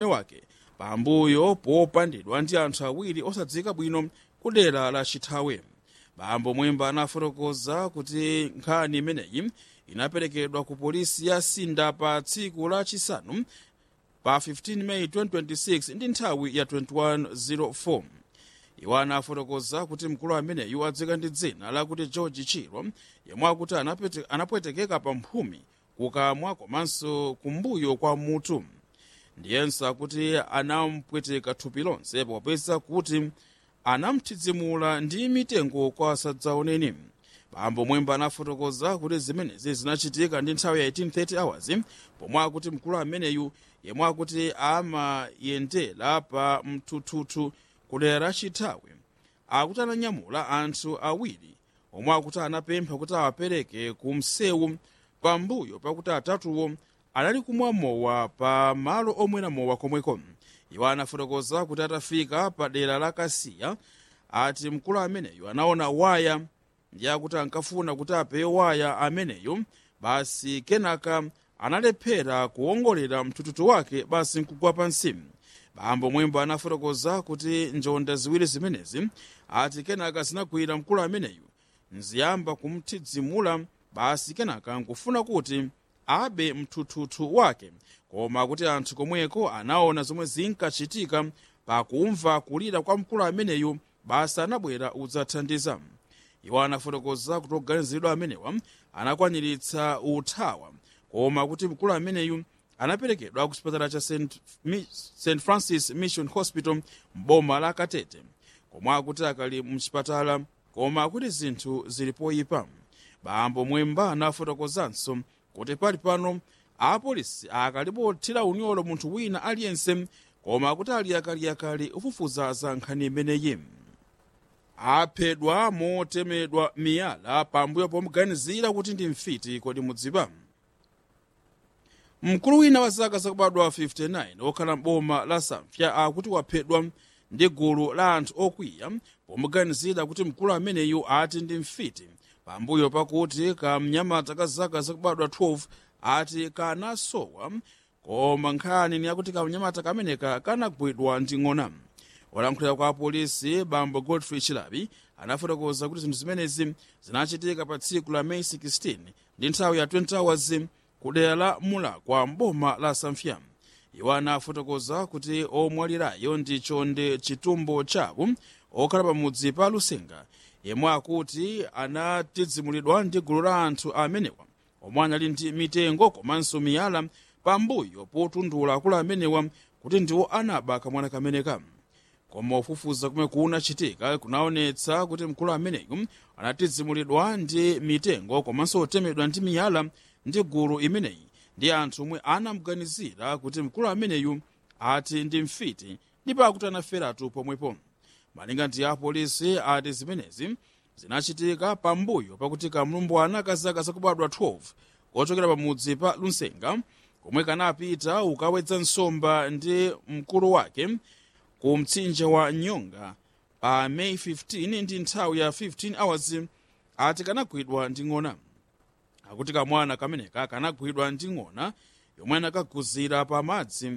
wake pambuyo popandidwa ndi anthu awiri osadziwika bwino ku dera la chithawe bambo mwemba anafotokoza kuti nkhani imeneyi inaperekedwa ku polisi ya sinda pa tsiku la chisanu pa 15 meyi 2026 ndi nthawi ya 2104 iwo anafotokoza kuti mkulu ameneyu adziwika ndi dzina lakuti george chiro yemwe akuti anapete- anapwetekeka pa mphumi kukamwa komanso kumbuyo kwa mutu ndiyenso akuti anampweteka thupi lonse popeza kuti anamthitsimula ndi mitengo kwa asadzaoneni bambo mwemba anafotokoza kuti zimenezi zinachitika ndi nthawi ya 1830 hours pomwe akuti mkulu ameneyu yemwe akuti amayendera pa mthuthuthu kudera la chithawe akuti ananyamula anthu awiri omwe akuti anapempha kuti awapereke ku msewu pambuyo pakuti atatuwo anali kumwa mowa pa malo omwera mowa komweko iwo anafotokoza kuti atafika pa dera la kasiya ati mkulu ameneyo anaona waya ndi akuti ankafuna kuti apewe waya ameneyo basi kenaka analephera kuwongolera mthuthuthu wake basi nkugwa pansi bambo mwemba anafotokoza kuti njonda ziwiri zimenezi ati kenaka zinagwira mkulu ameneyu nziyamba kumthidzimula basi kenaka nkufuna kuti abe mthuthuthu wake koma kuti anthu komweko anaona zomwe zinkachitika pakumva kulira kwa mkulu ameneyu basi anabwera udzathandiza iwo anafotokoza kuti oganiziridwa amenewa anakwaniritsa uthawa koma kuti mkulu ameneyu anaperekedwa ku chipatala cha st, Mi- st francis mission hospital mboma la katete komwe akuti akali mchipatala koma akuti zinthu zili poyipa bambo mwemba anafotokozanso kuti pali pano apolisi akalipothira unyolo munthu wina aliyense koma akuti ali akaliyakali ufufuza za nkhani imeneyi aphedwa motemedwa miyala pambuyo pomuganizira kuti ndi mfiti kodi mudziwa mkulu wina wa zaka zakubadwa 59 okhala m'boma la samfya akuti waphedwa ndi gulu la anthu okwiya pomuganizira kuti mkulu ameneyu ati ndi mfiti pambuyo pakuti kamnyamata ka zaka zakubadwa 12 ati kanasowa koma nkhani ni yakuti kamnyamata kameneka kanagwidwa ndi ng'ona olankhulira kwa apolisi bambo godfrey chilabi anafotokoza kuti zinthu zimenezi zinachitika pa tsiku la meyi 16 ndi nthawi ya 20 hours ku dera la mulakwa mboma la samfya iwo anafotokoza kuti omwalirayo ndi chonde chitumbo chawo okhala pamudzi pa lusenga yemwe akuti anatidzimulidwa ndi gulu la anthu amenewa omwe anali ndi mitengo komanso miyala pambuyo potundula akulu amenewa kuti ndiwo anaba kamwana kameneka koma ufufuza kumwe kunachitika kunaonetsa kuti mkulu ameneyu anatidzimulidwa ndi mitengo komanso otemedwa ndi miyala ndi gulu imeneyi ndi anthu omwe anamuganizira kuti mkulu ameneyu ati ndi mfiti ndipo akuti anaferatu pomwepo malinga ndi apolisi ati zimenezi zinachitika pambuyo pakuti kamlumbwana ka zaka zakubadwa 12 kochokera pamudzi pa lusenga komwe kanapita ukawedza nsomba ndi mkulu wake ku mtsinje wa nyonga pa meyi 15 ndi nthawi ya 15 hours ati kanagwidwa ndi ng'ona akuti kamwana kameneka kanagwidwa ndi ng'ona yomwe anakaguzira pa madzi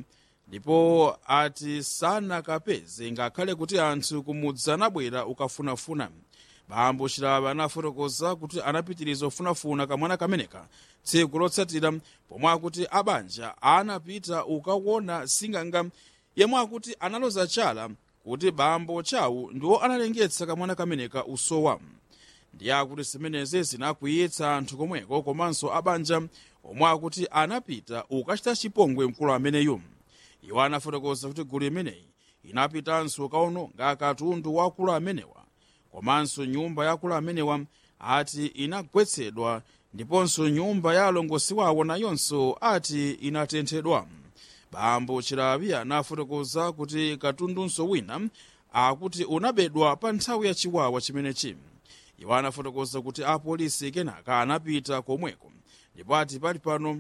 ndipo ati sanakapeze ngakhale kuti anthu kumudzi anabwera ukafunafuna bambo chilaba anafotokoza kuti anapitiriza kufunafuna kamwana kameneka tsiku lotsatira pomwe akuti abanja anapita ukaona singanga yemwe akuti analoza chala kuti bambo chawo ndiwo analengetsa kamwana kameneka usowa ndiye akuti zimenezi zinakwiyitsa anthu komweko komanso abanja omwe akuti anapita ukachita chipongwe mkulu ameneyu iwo anafotokoza kuti gulu imeneyi inapitanso ukaononga katundu wa akulu amenewa komanso nyumba ya akulu amenewa ati inagwetsedwa ndiponso nyumba ya alongosi wawo nayonso ati inatenthedwa bambo chilabi anafotokoza kuti katundunso wina akuti unabedwa pa nthawi ya chiwawa chimenechi iwo anafotokoza kuti apolisi kenaka anapita komweko ndipo ati pali pano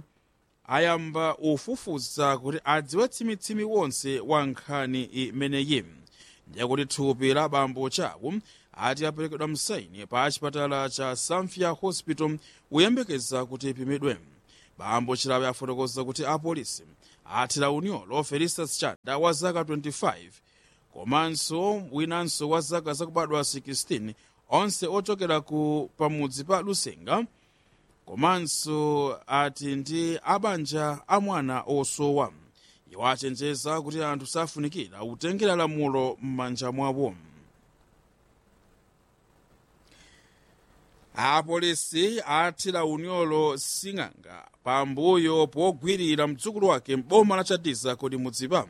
ayamba ufufuza kuti adziwe tsimitsimi wonse wa nkhani imeneyi ndiye kuti thupi la bambo chawo ati aperekedwa msaini pa chipatala cha samfya hospital kuyembekeza kuti ipimidwe bambo chilabi afotokoza kuti apolisi athira unyolo felistus chanda wa zaka 25 komanso winanso wa zaka zakubadwa 16 onse ochokera ku pamudzi pa lusenga komanso ati ndi abanja a mwana osowa iwo achenjeza kuti anthu safunikira kutengera lamulo m'manja mwawo apolisi athira unyolo sing'anga pambuyo pogwirira mdzukulu wake m'boma la chadiza kuti mudzipa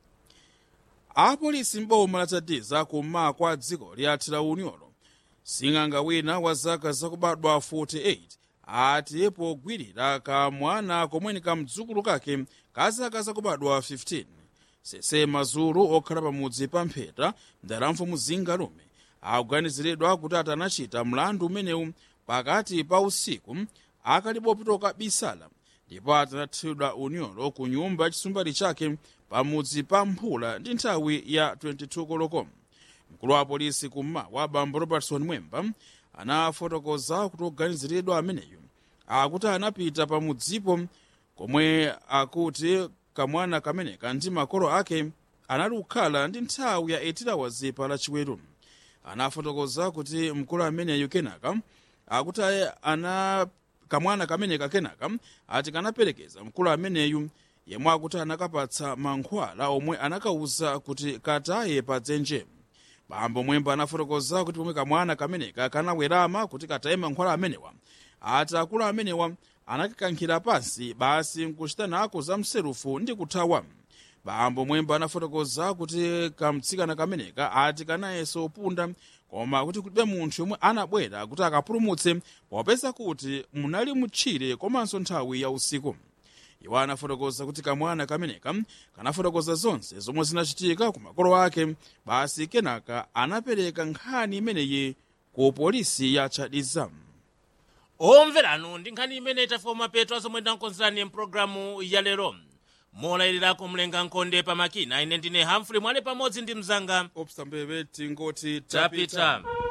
apolisi m'boma la chadiza kummawa kwa dziko liathira unyolo sing'anga wina wa zaka zakubadwa 48 ati pogwirira kamwana komweni kamdzukulu kake ka zaka zakubadwa 15 sese mazulu okhala pamudzi pa mpheta mdalamfu muzinga lume akuganiziridwa kuti atanachita mlandu umenewu pakati pa usiku akalipopitoka bisala ndipo atanathidwa unyolo ku nyumba yachisumbali chake pamudzi pa mphula ndi nthawi ya 22 koloko mkulu wa polisi kummawa bambo robertson mwemba anafotokoza kuti oganiziridwa ameneyu akuti anapita pamudzipo komwe akuti kamwana kameneka ndi makolo ake anali kukhala ndi nthawi ya 8 hours pa lachiweru anafotokoza kuti mkulu ameneyu kenaka akuti ana kamwana kameneka kenaka ati kanaperekeza mkulu ameneyu yemwe akuti anakapatsa mankhwala omwe anakauza kuti kataye pa dzenje bambo mwemba anafotokoza kuti pomwe kamwana kameneka kanawerama kuti kataye mankhwala amenewa ati akulu amenewa anakakankhira pansi basi nkuchita nako za mserufu ndi kuthawa bambo mwemba anafotokoza kuti kamtsikana kameneka ati kanayeso upunda koma kuti kulibe munthu yomwe anabwera kuti akapulumutse popeza kuti munali mutchire komanso nthawi ya usiku iwo anafotokoza kuti kamwana kameneka kanafotokoza zonse zomwe zinachitika ku makolo ake basi kenaka anapereka nkhani imeneyi ku polisi ya chadiza omveranu ndi nkhani imene itafika mapeto azomwe ndakonzerani mpulogalamu ya lero molayiriraku mlenga nkhonde pa makina ine ndine hamfrey mwale pamodzi ndi mzanga obstambebe tingoti tapita